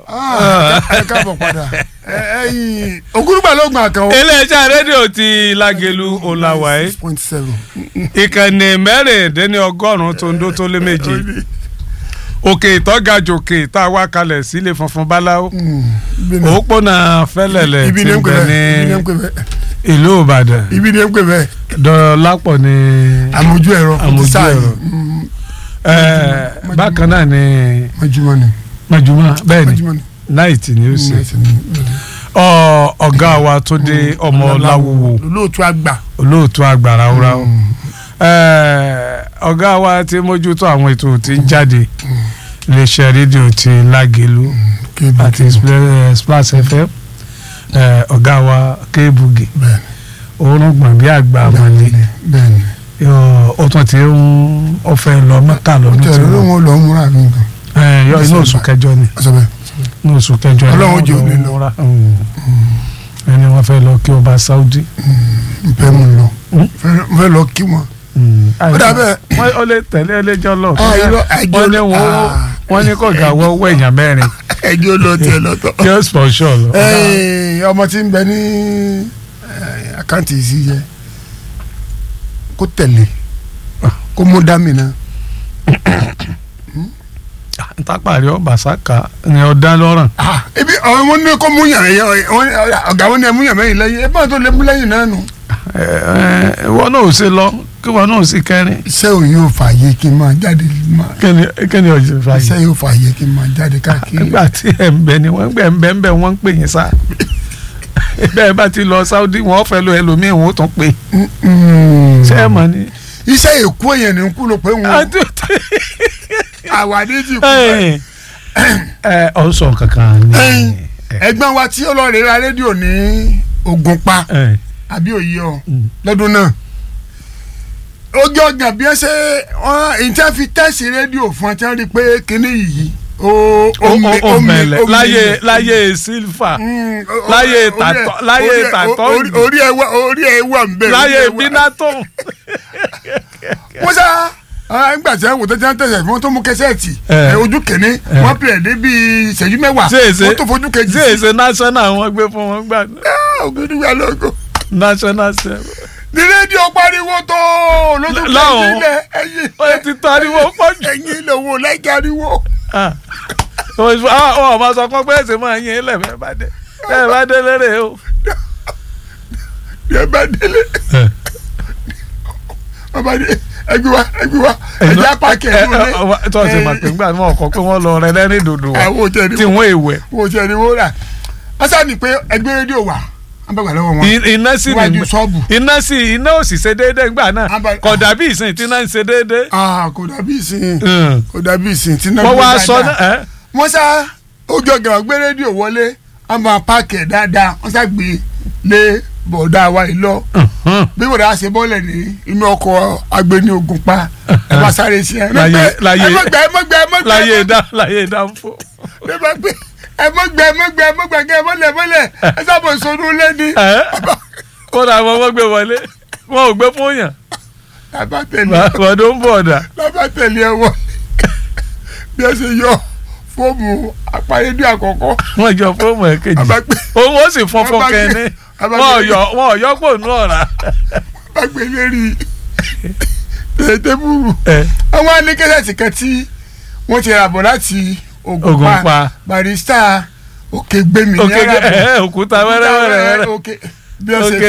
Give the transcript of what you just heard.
ẹ káàbọ̀ padà ẹyin ògúrúgbà ló gbà kan o. iléeṣẹ́ rédíò ti Lágelú ọ̀làwàyé six point seven. ìkànnì mẹ́rìndínlọ́gọ́rùn-ún tó ń dó tó lé méje òkè ìtọ́gajòkè tá a wá kalẹ̀ sílé funfun báláwo òpópónà fẹ́lẹ̀lẹ̀ ibi ti ní ń ń pè bẹ bẹ́ẹ̀ ibi ní ní ń pè bẹ́ẹ̀ ìlú Ìbàdàn ibi ní ń pè bẹ́ẹ̀ dọ̀lápọ̀ ní àmójú ẹ̀rọ Àmójú sáà yìí. ẹ̀rọ. Mm, ẹ̀, bákan náà ní mọ́júmọ́ ni mọ̀júmọ́ bẹ́ẹ̀ ni mọ́júmọ́ ni. náìtì ni ó ṣe Nice ni. Ọ- ọ̀gá wa tó dé ọmọ láwùwò olóòtú àgbà. olóòtú àgbàrá wúrà o Ẹ̀, ọ̀gá wa ti mójútó àwọn ètò tí ń jáde iléeṣẹ́ rédíò ti Lágelú kébù àti Spl- Splash FM ẹ̀, ọ̀gá wa Kébugi bẹ́ẹ̀ni òórùn gbọ̀n bí àgbà àmọ́lé bẹ́ẹ̀ni. Yọ- ó tún ti ń ọ̀fẹ́ lọ mẹ́ta lọ́dún tí tẹ̀lé ló wọ́n wọn lọ múra mi nǹkan. ẹ̀, yọ inú oṣù kẹjọ ni ọ̀sẹ̀ bẹ́ẹ̀. inú oṣù kẹjọ ni Ọlọ́run wọ́n jẹ́ lọ òní lọ. múra. Mm. ẹni wọ́n fẹ́ lọ kí ọba Saudi. n fẹ́ mu lọ Hmm? n fẹ́ lọ kí wọn. ó dà bẹ́ẹ̀. wọ́n ó lè tẹ̀lé ẹlẹ́jọ́ lọ. Ah, irọ́, ẹjọ́ wọ́n ní lọ- wọ́n ah. wọ́n ní kọ̀ọ̀gá wọ́n wọ èèyàn mẹ́rin ẹjọ́ lọ tiẹ̀ lọ́tọ̀. kí ó sponsor lọ. Ẹ́ẹ̀, ọmọ tí ń bẹ ní ẹ̀, àkáǹtì yìí yẹ kó tẹ̀lé kó mú dámì náà. ntápàrí ọba saka ni ọ̀dá lọ́rùn. Ah, ebi ọ̀hún wọn ní kó mú yàn yẹn ọ̀gá wọn ní ẹ mú yàn mẹ́yìn lẹ́yìn ẹ bá tó lé mú lẹ́yìn náà nù. Ẹ, ẹ, ìwọ náà ò ṣe lọ kí wọn náà ò sì kẹrin. iṣẹ́ òun yóò fààyè kí n máa jáde máa kíni kíni ọjọ́ fàyè. iṣẹ́ yóò fààyè kí n máa jáde káàkiri. nígbà tí ẹ̀ ń bẹ ni wọ́n gbẹ̀ ń bẹ ń bẹ wọ́n ń pè yín sá. bẹ́ẹ̀ bá ti lọ Saudi wọ́n fẹ́ lo ẹlòmíì wọ́n ó tún pè. Mm. ṣé ẹ mọ̀ ni. iṣẹ́ èkó èèyàn ní kú ló pé wọn àwàdí ti kú bẹ́ẹ̀. ẹ ọ sọ kankan ni. Ẹ̀yin, ẹ̀gbọ́n wa tí ọlọ́ọ̀rẹ́ ra rédíò ní Ògùnpa ẹ àbí òye ọ Mm. lọ́dún náà ojú ọgàn bí ẹ ṣe wọn èyí tí wọn fi tẹ́sí rédíò fún ẹ tí wọn rí i pé kínní yìí ó o mi- o mi- mẹlẹ ó mi- láyé láyé sílfà Mm, o- o- láyé orí ẹ- tàtọ́- láyé orí ẹ- tàtọ́ orí- ìlú. orí ẹ wà orí ẹ wà ń bẹ láyé orí ẹ wà. bínátò. wọ́n sá ah, nígbà tí wọ́n tó ti ń tẹ̀sẹ̀ fún wọn tó mú kẹsẹ́ẹ̀tì Eh. ẹ, ojú kìíní wọ́n pè é dé bíi ìṣẹ́jú mẹ́wàá ṣèṣe wọ́n tó fojú kejì ṣe èsè national wọn gbé fún wọn gbà ògidìgbà lóko national seven. ní rédíò pariwo tó lójú Láwọn. kejì lẹ ẹyin ó yẹ ti tọ́ ariwo pọ̀ jù. ẹyin lòwò lẹ́jà ariwo. Ah. ọ ọ ma sọ fún pé ẹsẹ máa yín ilẹ̀ bẹ́ẹ̀ bá dé bẹ́ẹ̀ bá dé lérè o. yẹ bá délé bàbá dé ẹgbẹ́ wa ẹgbẹ́ wa ẹjẹ́ apákì ẹ̀dùn ní. tó ṣe máa pè ńgbà náà ọkọ pé wọ́n lọ rẹ lẹ́rìn dòdò wa àwọn òjẹ́ ni tí wọ́n èèwẹ̀. wọ́n òjẹ́ ni wọ́n rà wọ́n sá ní pé ẹgbẹ́ rédíò wà wọ́n bá gbà lọ́wọ́ wọn. I- iná sì Níwájú ní ṣọ́ọ̀bù. iná sì iná ò sì ṣe déédéé ńgbà náà Àbá- kò dàbí ìsìn tí iná ń ṣe déédéé. Ah, kò dàbí ìsìn Mm. kò dàbí ìsìn tí náà wọ́n gbé wá sọ dáadáa. náà ẹ́ wọ́n sá ojú ọ̀gá gbé rédíò wọlé wọ́n máa páàkì ẹ̀ dáadáa wọ́n sá gbé lé bọ̀dá wa yìí lọ bí bọ̀dá ṣe bọ́lẹ̀ ní inú ọkọ̀ agbéni ogun pa ẹ bá sáré sí ẹ Láyé- láyé- ẹ mọ̀gbẹ́ ẹ mọ̀gbẹ́ ẹ mọ̀gbẹ́ láyé dá láyé dá ń fò. ẹ bá gbé ẹ mọ̀gbẹ́ ẹ mọ̀gbẹ́ ẹ mọ̀gbẹ́ kẹ́ ẹ mọ̀lẹ̀ mọ̀lẹ̀ ẹ sábà sọnù lẹ́ni ẹ́ kódà àwọn ọmọ gbé wọlé wọn ò gbé fún yàn lábà tẹ̀lé bọ̀dọ̀ ń bọ̀ ọ̀dà. lábà tẹ̀lé ẹ wọ bí ẹ ṣe yọ fóòmù àpárédé àkọ́kọ́ wọ́n jọ fóòmù ẹ̀ kejì Àbá gbé- òun ó sì fọ́n fọ́n Àbá gbé- kẹ́ni Àbá wọ́n gbé- yọ wọ́n yọ pò nù ọ̀rá. bá gbé lérí tẹ̀tẹ̀bùrù ẹ àwọn alékẹ́sẹ̀tì kan tí wọ́n ti rà bọ̀ láti Ògùnpa Ògùnpa. barista òkè gbẹmí òkè ẹ òkúta wẹ́rẹ́wẹ́rẹ́ òkè bí wọ́n ṣe òkè